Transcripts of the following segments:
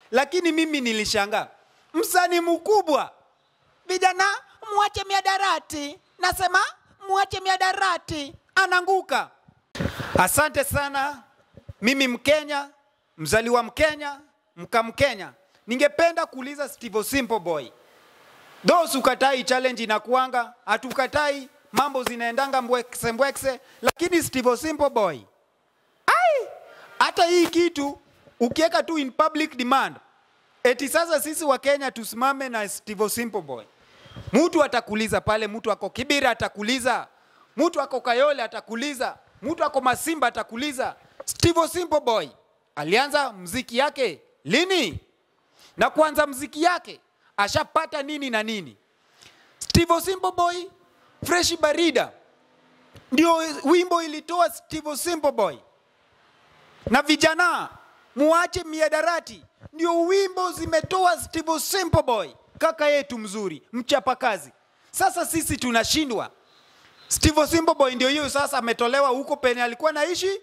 lakini mimi nilishangaa, msanii mkubwa Vijana muache miadarati, nasema muache miadarati. ananguka. Asante sana. Mimi Mkenya, mzaliwa Mkenya, mka Mkenya, ningependa kuuliza Steve Simple Boy, those ukatai challenge inakuanga, hatukatai mambo zinaendanga mbwekse mbwekse, lakini Steve Simple Boy, ai, hata hii kitu ukiweka tu in public demand, eti sasa sisi wa Kenya tusimame na Steve Simple Boy, mtu atakuliza pale, mtu ako Kibira atakuliza, mtu ako Kayole atakuliza, mtu ako Masimba atakuliza. Steve Simple Boy alianza mziki yake lini? Na kuanza mziki yake ashapata nini na nini? Steve Simple Boy Fresh Barida ndio wimbo ilitoa Steve Simple Boy na vijana muache miadarati, ndio wimbo zimetoa Steve Simple Boy, kaka yetu mzuri, mchapakazi. Sasa sisi tunashindwa. Steve Simple Boy ndio hiyo sasa ametolewa huko penye alikuwa naishi,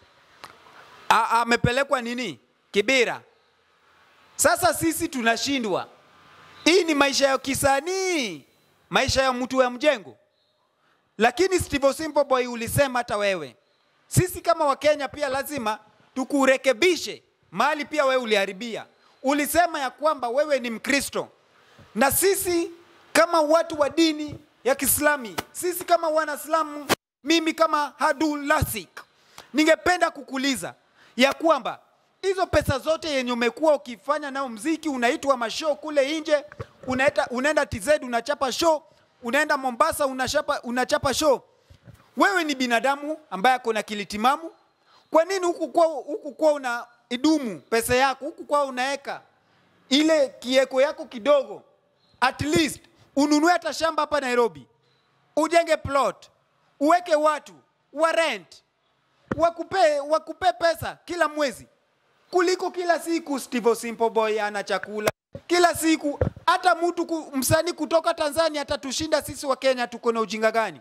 A- amepelekwa nini Kibira. Sasa sisi tunashindwa. Hii ni maisha ya kisanii, maisha ya mtu wa mjengo. Lakini Steve Simple Boy ulisema hata wewe, sisi kama Wakenya pia lazima tukurekebishe mahali pia wewe uliharibia. Ulisema ya kwamba wewe ni Mkristo na sisi kama watu wa dini ya Kiislami, sisi kama Wanaislamu, mimi kama Hadul Lasik, ningependa kukuuliza ya kwamba hizo pesa zote yenye umekuwa ukifanya nao mziki, unaitwa mashow kule nje, unaenda, unaenda TZ unachapa show, unaenda Mombasa unachapa, unachapa show. Wewe ni binadamu ambaye ako na kilitimamu. Kwa nini huku kwa huku kwa una idumu pesa yako huku kwa unaweka ile kieko yako kidogo, at least ununue hata shamba hapa Nairobi, ujenge plot, uweke watu wa rent, wakupe, wakupe pesa kila mwezi kuliko kila siku Steve Simple Boy ana chakula kila siku. Hata mtu ku- msanii kutoka Tanzania atatushinda sisi wa Kenya. Tuko na ujinga gani?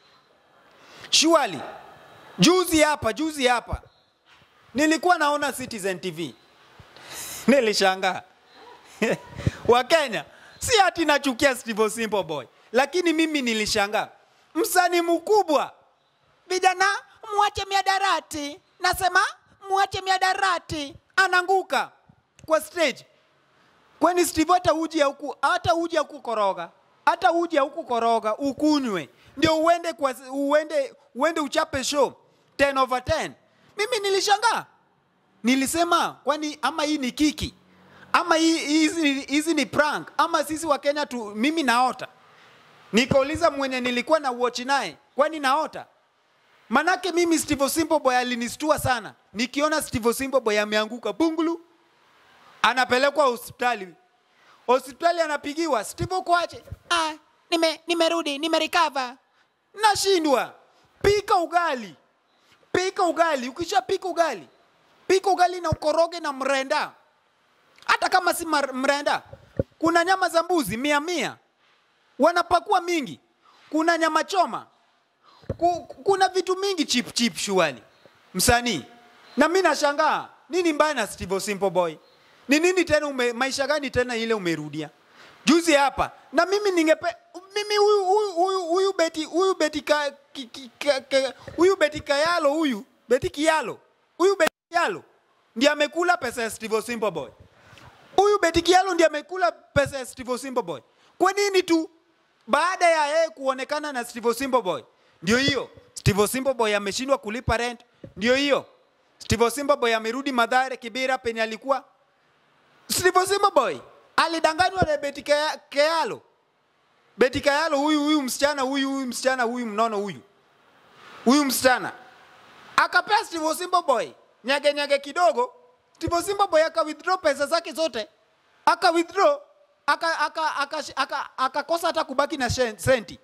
Shuali, juzi hapa juzi hapa nilikuwa naona Citizen TV nilishangaa Wakenya, si ati nachukia Steve Simple Boy, lakini mimi nilishangaa msanii mkubwa Vijana muache miadarati, nasema muache miadarati. ananguka kwa stage. Kwani Steve hata uji huku hata uji huku koroga hata uji huku koroga ukunywe ndio uende kwa uende uende uchape show 10 over 10. Mimi nilishangaa, nilisema kwani ama hii ni kiki ama hii hizi hizi ni prank ama sisi wa Kenya tu, mimi naota. Nikauliza mwenye nilikuwa na watch naye, kwani naota? Manake mimi Steve Simple Boy alinistua sana. Nikiona Steve Simple Boy ameanguka bungulu, anapelekwa hospitali. Hospitali anapigiwa, Steve uko aje? Ah, nime nimerudi, nimerecover. Nashindwa. Pika ugali. Pika ugali. Ukishapika ugali, pika ugali na ukoroge na mrenda. Hata kama si mar- mrenda, kuna nyama za mbuzi mia mia, wanapakua mingi. Kuna nyama choma, Ku- kuna vitu mingi chip chip shuali msanii. Na mimi nashangaa nini mbaya na Steve Simple Boy? Ni nini tena ume, maisha gani tena ile umerudia? Juzi hapa na mimi ningepe mimi huyu huyu huyu huyu beti huyu beti ka, ki, ki, ka, ka, huyu beti kayalo huyu beti kialo huyu beti kialo ndiye amekula pesa ya Steve Simple Boy. Huyu Beti Kialo ndiye amekula pesa ya Steve Simple Boy. Kwa nini tu baada ya yeye kuonekana na Steve Simple Boy, ndio hiyo Steve Simple Boy ameshindwa kulipa rent, ndio hiyo Steve Simple Boy amerudi Madhare Kibira penye alikuwa. Steve Simple Boy alidanganywa na Beti Kaya- Kialo. Beti Kialo huyu huyu msichana huyu huyu msichana huyu mnono huyu huyu msichana akapea Steve Simple Boy nyage nyage kidogo. Steve Simple Boy aka withdraw pesa zake zote, aka withdraw aka aka aka aka akakosa hata kubaki na shen- senti.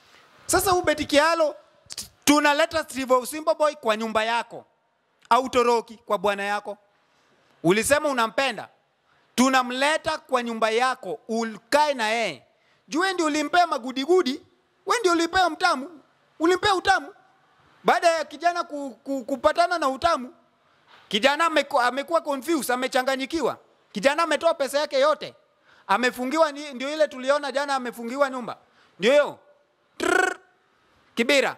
Sasa huyu Beti Kialo t- tunaleta Steve Simple Boy kwa nyumba yako au toroki kwa bwana yako. Ulisema unampenda, tunamleta kwa nyumba yako ukae na yeye. Jue ndio ulimpea magudigudi, we ndio ulimpea mtamu, ulimpea utamu baada ya kijana ku, ku, kupatana na utamu kijana ameku- amekuwa confused amechanganyikiwa Kijana ametoa pesa yake yote, amefungiwa. ni- Ndio ile tuliona jana, amefungiwa nyumba, ndio hiyo Trrr. Kibira.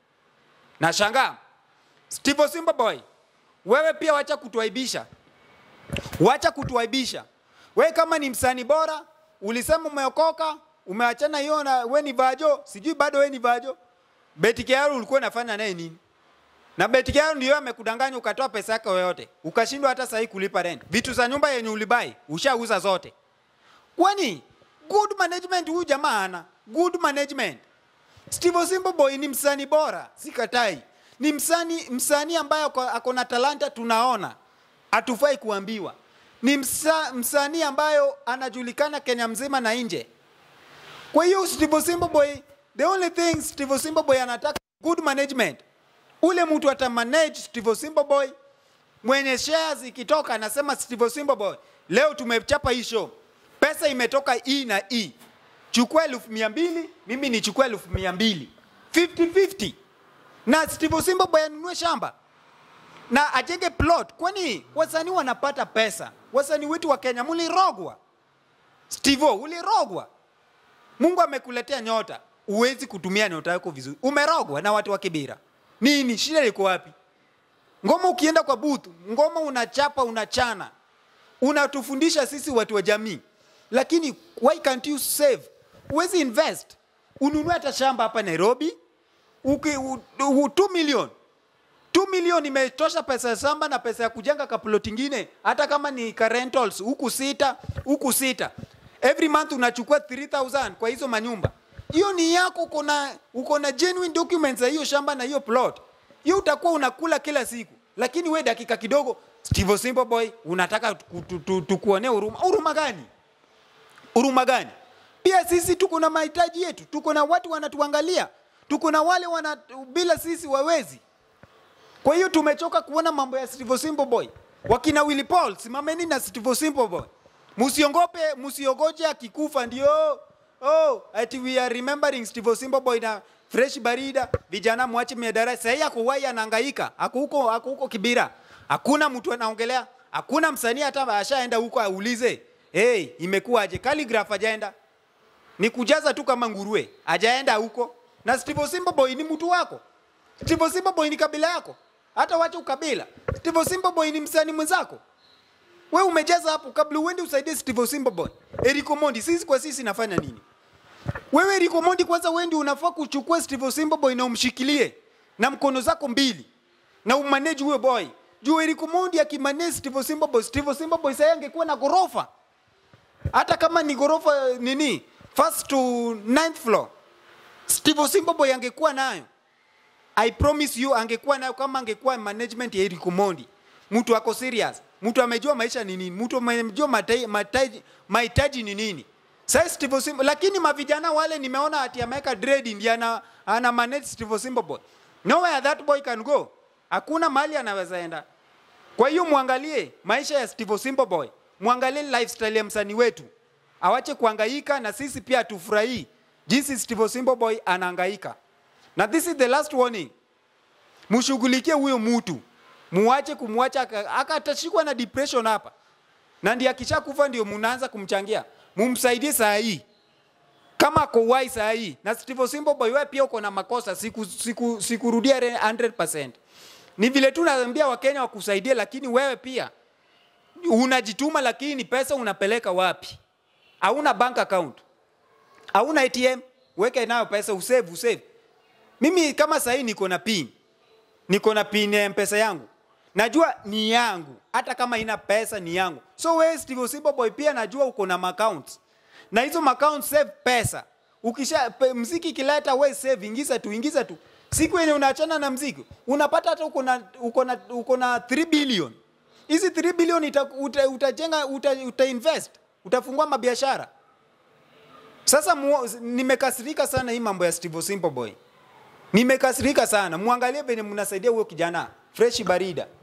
Nashangaa Steve Simba Boy, wewe pia wacha kutuaibisha, wacha kutuaibisha. Wewe kama ni msanii bora, ulisema umeokoka, umeachana hiyo na we ni vajo, sijui bado we ni vajo. Beti Kiaru ulikuwa unafanya naye nini? Na Beti Kiaru ndio amekudanganya ukatoa pesa yako yote, ukashindwa hata sahi kulipa rent. Vitu za nyumba yenye ulibai ushauza zote. Kwani good management huyu jamaa ana good management. Steve Simba Boy ni msanii bora, sikatai. Ni msanii msanii ambaye ako- ako na talanta tunaona. Hatufai kuambiwa. Ni msa, msanii ambayo anajulikana Kenya mzima na nje. Kwa hiyo Steve Simba Boy, the only thing Steve Simba Boy anataka good management. Ule mtu atamanage Steve Simba Boy mwenye shares ikitoka anasema Steve Simba Boy, leo tumechapa hii show, pesa imetoka E na E, chukua elfu mia mbili mimi nichukue elfu mia mbili 50-50 na Steve Simba Boy anunue shamba na ajenge plot. Kwani wasanii wanapata pesa? Wasanii wetu wa Kenya mulirogwa. Steve, ulirogwa. Mungu amekuletea nyota, uwezi kutumia nyota yako vizuri. Umerogwa na watu wa Kibira. Nini shida liko wapi? Ngoma ukienda kwa booth, ngoma unachapa unachana, unatufundisha sisi watu wa jamii, lakini why can't you save? Uwezi invest, ununue hata shamba hapa Nairobi uki, u, u, 2 million 2 million imetosha pesa ya shamba na pesa ya kujenga kaplot ingine, hata kama ni ka rentals huku sita huku sita, every month unachukua 3000 kwa hizo manyumba. Hiyo ni yako, uko na uko na genuine documents za hiyo shamba na hiyo plot, hiyo utakuwa unakula kila siku. Lakini we dakika kidogo, Steve Simple Boy, unataka tuku- tu- tu- tukuonee huruma. Huruma gani? huruma gani? Pia sisi tuko na mahitaji yetu, tuko na watu wanatuangalia, tuko na wale wana bila sisi wawezi. Kwa hiyo tumechoka kuona mambo ya Steve Simple Boy. Wakina Willy Paul, simameni na Steve Simple Boy. Musiongope, musiogoje akikufa ndio oh, ati we are remembering Steve Simple Boy na Fresh Barida, vijana mwache miadarati. Sasa yako wai anahangaika, ako huko ako huko Kibira. Hakuna mtu anaongelea, hakuna msanii hata ashaenda huko aulize, hey, imekuwaje? Calligraph hajaenda ni kujaza tu kama nguruwe, hajaenda huko. Na Steve Simba Boy ni mtu wako. Steve Simba Boy ni kabila yako, hata wacha ukabila. Steve Simba Boy ni msanii mwenzako. We umejaza hapo kabla uende usaidie Steve Simba Boy. Eriko Mondi, sisi kwa sisi nafanya nini? Wewe Eriko Mondi, kwanza wewe ndio unafaa kuchukua Steve Simba Boy na umshikilie na mkono zako mbili na umanage huyo boy. Juu Eriko Mondi akimanage Steve Simba Boy, Steve Simba Boy sasa angekuwa na gorofa hata kama ni ghorofa eh, nini first to ninth floor Steve Simba Boy angekuwa nayo I promise you angekuwa nayo kama angekuwa management ya Eric Mondi mtu ako serious mtu amejua maisha ni nini mtu amejua matai- matai- mahitaji ni nini sasa Steve Simba lakini mavijana wale nimeona ati ameweka dread ndiye ana, ana manage Steve Simba Boy nowhere that boy can go hakuna mahali anaweza enda kwa hiyo mwangalie maisha ya Steve Simple Boy, mwangalie lifestyle ya msanii wetu, awache kuhangaika na sisi pia tufurahii jinsi Steve Simple Boy anahangaika. Na this is the last warning, mshughulikie huyo mtu, muache kumwacha aka- aka atashikwa na depression hapa, na ndiye akishakufa ndio mnaanza kumchangia, mumsaidie saa hii kama ako wai saa hii na Steve Simple Boy, wewe pia uko na makosa, siku siku sikurudia re- 100%. Ni vile tu naambia Wakenya wakusaidie, lakini wewe pia unajituma, lakini pesa unapeleka wapi? Hauna bank account, hauna ATM, weke nayo pesa, usave usave. Mimi kama sahii niko na pin, niko na pin ya mpesa yangu, najua ni yangu, hata kama ina pesa ni yangu. So wewe Steve Simple Boy pia najua uko na accounts na hizo accounts save pesa. Ukisha pe, mziki kileta we save, ingiza tu, ingiza tu. Siku yenye unaachana na mziki unapata hata uko na uko na uko na 3 billion. Hizi 3 billion ita, uta, utajenga uta, uta invest, utafungua mabiashara. Sasa mu, nimekasirika sana hii mambo ya Steve Simple Boy. Nimekasirika sana. Muangalie venye mnasaidia huyo kijana Fresh Barida.